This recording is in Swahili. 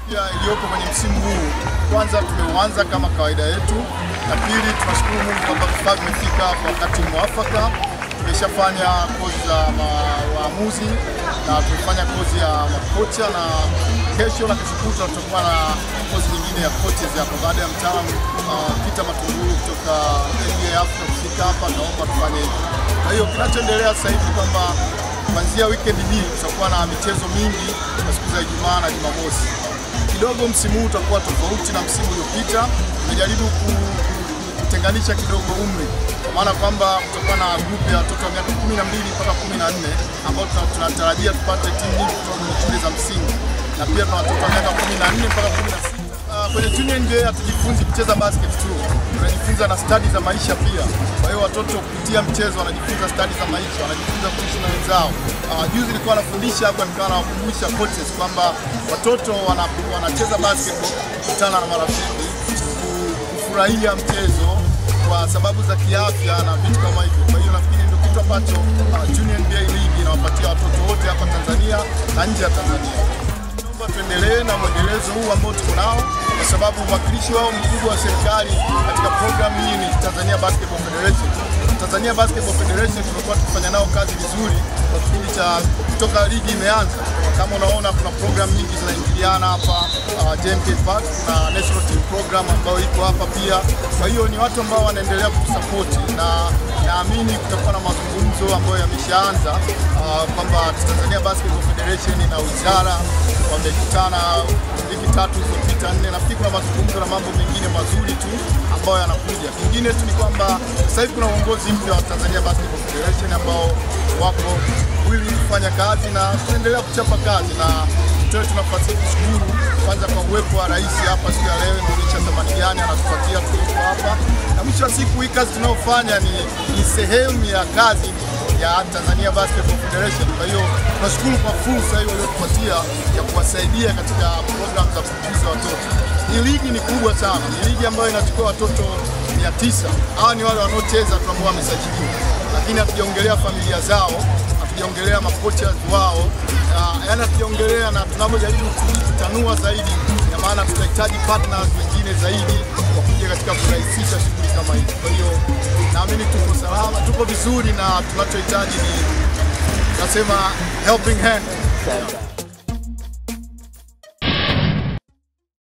mipya iliyopo kwenye msimu huu, kwanza tumeuanza kama kawaida yetu, na pili tunashukuru Mungu kwamba vifaa vimefika kwa wakati mwafaka. Tumeshafanya kozi za ma- waamuzi na tumefanya kozi ya makocha, na kesho na kesho kutwa tutakuwa na kozi nyingine ya coaches hapa baada ya mtaalamu uh, Peter Matungulu kutoka NBA Africa kufika hapa, naomba tufanye hivyo. Kwa hiyo kinachoendelea sasa hivi kwamba kuanzia weekend hii tutakuwa na michezo mingi kwa siku za Ijumaa na Jumamosi. Kidogo msimu huu utakuwa tofauti na msimu uliopita. Tumejaribu ku- kutenganisha kidogo umri, kwa maana kwamba kutakuwa na grupu ya watoto wa miaka 12 mpaka 14 ambao tuna- tunatarajia tupate timu nyingi kutoka kwenye shule za msingi, na pia tuna watoto wa miaka 14 mpaka 16. Uh, kwenye junior NBA hatujifunzi kucheza basket tu, tunajifunza na stadi za maisha pia. Kwa hiyo watoto kupitia mchezo wanajifunza stadi za maisha, wanajifunza kuishi na wenzao. Uh, juzi nilikuwa nafundisha hapa, nikawa nawakumbusha coaches kwamba watoto wana, wanacheza basketball kukutana na marafiki, ku- kufurahia mchezo kwa sababu za kiafya na vitu kama hivyo. Kwa hiyo nafikiri ndio kitu ambacho uh, Junior NBA League inawapatia watoto wote hapa Tanzania na nje ya Tanzania. Naomba tuendelee na mwendelezo huu ambao tuko nao, kwa sababu mwakilishi wao mkubwa wa serikali katika programu hii ni Tanzania Basketball Federation. Tanzania Basketball Federation tumekuwa tukifanya nao kazi vizuri kwa kipindi cha kutoka ligi imeanza. Kama unaona kuna programu nyingi zinaingiliana hapa uh, JMK Park na National Team Program ambayo iko hapa pia. Kwa hiyo ni watu ambao wanaendelea kutusapoti na naamini kutakuwa na mazungumzo ambayo yameshaanza uh, kwamba Tanzania Basketball Federation na wizara wamekutana wiki tatu zilizopita nne. Nafikiri kuna mazungumzo na mambo mengine mazuri tu ambayo yanakuja. Kingine tu ni kwamba sasa hivi kuna uongozi mpya wa Tanzania Basketball Federation ambao wako wili kufanya kazi na tunaendelea kuchapa kazi na tutoe tu nafasi hii kushukuru kwanza kwa uwepo wa rais hapa siku ya leo, inaonyesha thamani gani anatupatia tulipo hapa, na mwisho wa siku hii kazi tunayofanya ni, ni sehemu ya kazi ya Tanzania Basketball Federation. Kwa hiyo tunashukuru kwa fursa hiyo waliotupatia ya kuwasaidia katika programu za kukuza watoto. Hii ligi ni kubwa sana, ni ligi ambayo inachukua watoto 900. Hawa ni wale wanaocheza tu ambao wamesajiliwa, lakini hatujaongelea familia zao, hatujaongelea makocha wao, uh, yaani hatujaongelea na tunavyojaribu kutanua zaidi, ina maana tutahitaji partners wengine zaidi wakuja katika kurahisisha shughuli kama hizi. Kwa hiyo naamini tuko salama, tuko vizuri na tunachohitaji ni nasema helping hand. Asante.